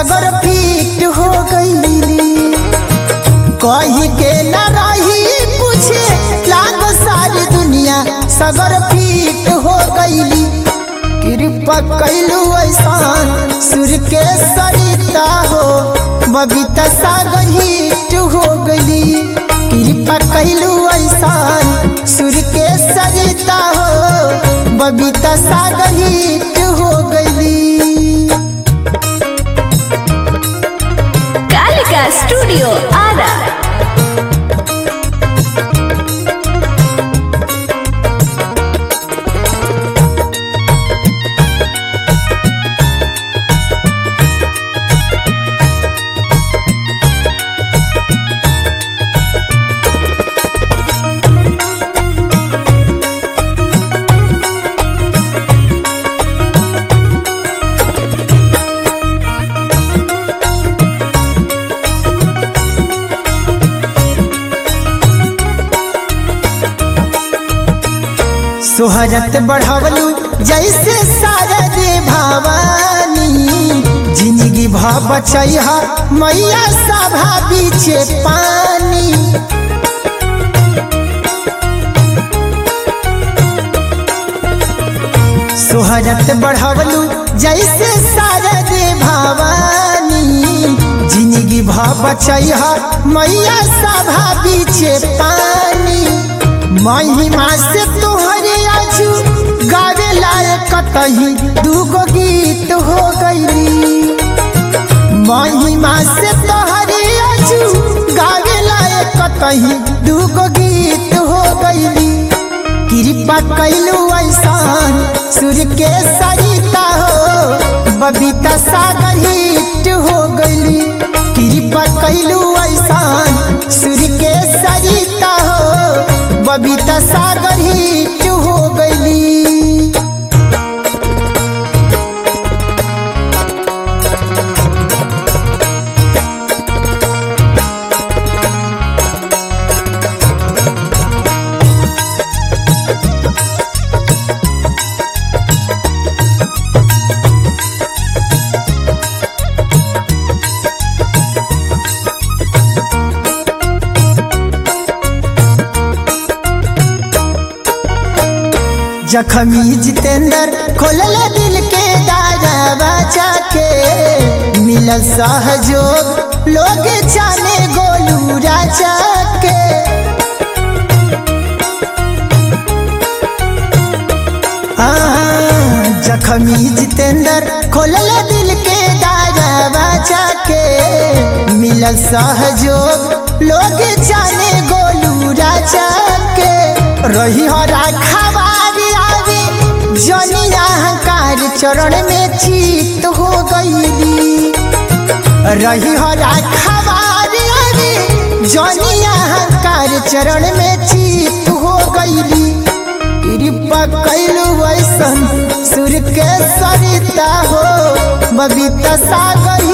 सगर पीट हो गईली कही के न रही पूछे लाग सारी दुनिया सगर पीट हो गईली कृपा कैलू ऐसान सुर के सरिता हो बबीता सागर हिट हो गईली कृपा कैलू ऐसान सुर के सरिता हो बबीता सागर हिट हो गईली कालिका स्टूडियो आरा सोहरत बढ़वलू जैसे शारद भवानी जिंदगी भ बचैहा मैया सभा बीचे पानी सोहरत बढ़वलू जैसे शारद भवानी जिंदगी भ बचैहा मैया सभा बीचे पानी महिमा से तोहरे आजू गावे लायक कतही दूगो गीत हो गईली महिमा से तोहरे आजू गावे लायक कतही दूगो गीत हो गईली कृपा कैलू ऐसान सुर के सरिता हो बबीता सागर हिट हो गईली कृपा कैलू ऐसान सुर के सरिता हो बबीता सागर हिट हो गईली जखमी जितेंद्र खोलल दिल के दारवा जाके मिलल सहयोग लोग जाने गोलू राजा के आ, जखमी जितेंद्र खोलल दिल के दारवा जाके मिलल सहयोग लोग जाने गोलू राजा के रही हो राखवारी आवे जनिया अहंकार चरण में चीत हो गईली रही हो राखवारी आवे जनिया अहंकार चरण में चीत हो गईली कृपा कैलू वैसन सुर के सरिता हो बबीता सागर